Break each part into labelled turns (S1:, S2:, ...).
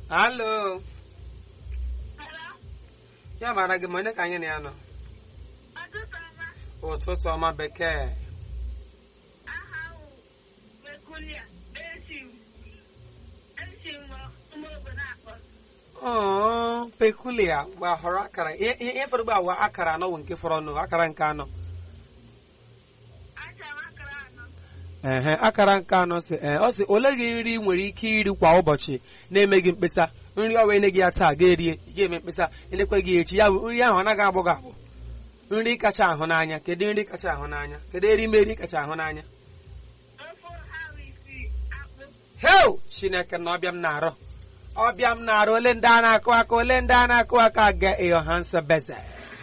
S1: Alo. Ya mara gị ma onye ka anyị na ya nọ? Ụtụtụ ọma bekee. Oh, pekulia mgbe họrọ akara ihe ihe fọrọ ugbu a wa akara anọ wụ nke fọrọ ọnụ akara nke anọ ehe akara nke anọ si ee ọ sị ole gị nri ị nwere ike iri kwa ụbọchị na-emeghị mkpesa nri ọwa ene gị ya taa ga-erie ị ga-eme mkpesa elekwe gị echi ya bụ nri ahụ ọ naghị agbụ gị agbụ nri kacha ahụ n'anya kedu nri kacha ahụ n'anya kedu erimeri kacha ahụ n'anya heo chineke na ọbịa m na-arụ ọbịa m na-arụ ole ndị a na-akụ aka ole ndị a na-akụ aka ga eyohansa beze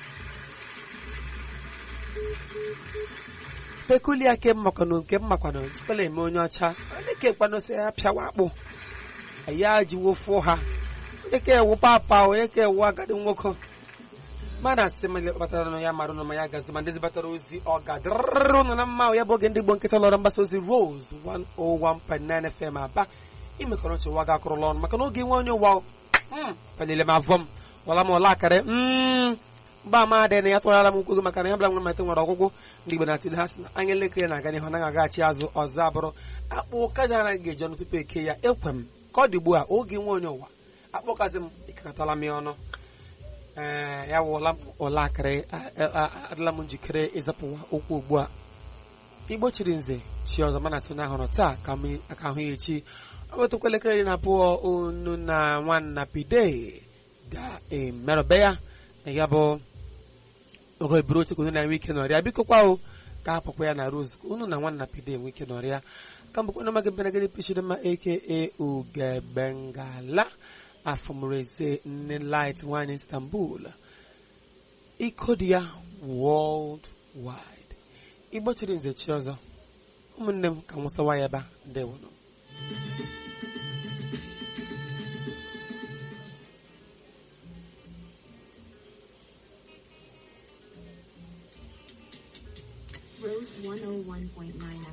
S1: pekulia ke mmakwanụ nke mmakwanụ jikwala eme onye ọcha onye ka ekwanụ sị ya pịawa akpụ ya jiwofuo ha onye ka ewu papa onye ka ewu agadi nwoke mana asị ma kpatara nụ ya mara ụnụ ma ya gazi ma ndị zibatara ozi ọ ga-adịrịrị ụnụ na mma ya bụ oge ndị Igbo nkịta lọrọ mgbasa ozi Rose 101.9 FM aba imekọrọ ntị ụwa ga-akụrụla ọnụ maka na oge nwe onye ụwa palile m avọ m wala m ọla akarị mgba ama adị na ya tụrara m nkwego maka na ya bụla nwere mmetụ nwere ọgwụgwụ ndị Igbo na-atụle ha sị na anya elekere na-aga n'ihu anaghị agaghachi azụ ọzọ abụrụ akpụ ụkaja anaghị ga-eji ọnụ tupu eke ya ekwe m ka ọ dị ugbu a oge nwe onye ụwa akpọkazi m ịkakọtala m ya ọnụ ee ya wụla m ụla akịrị adịla m njikere ịzapụwa okwu ugbu a igbo chiri nze chi ọzọ mana sị na ahụrụ taa ka m aka ahụ ya echi ọ wetụkwa elekere iri na abụọ unu na nwanna pide ga-emerụbe ya na ya bụ oge buru oche ka unu na-enwe ike n'ọrịa biko kwa o ka hapụkwa ya na rose ka unu na nwanna pide enwe ike n'ọrịa ka mbụkwa na magị benagịrị pichidema aka ugebengala afọmreze nne light nwanyị istanbul iko dị ya world wide igbo chiri nze chi ọzọ ụmụnne m ka nwụsawa ya ebe a ndewonụ
S2: Rose 101.9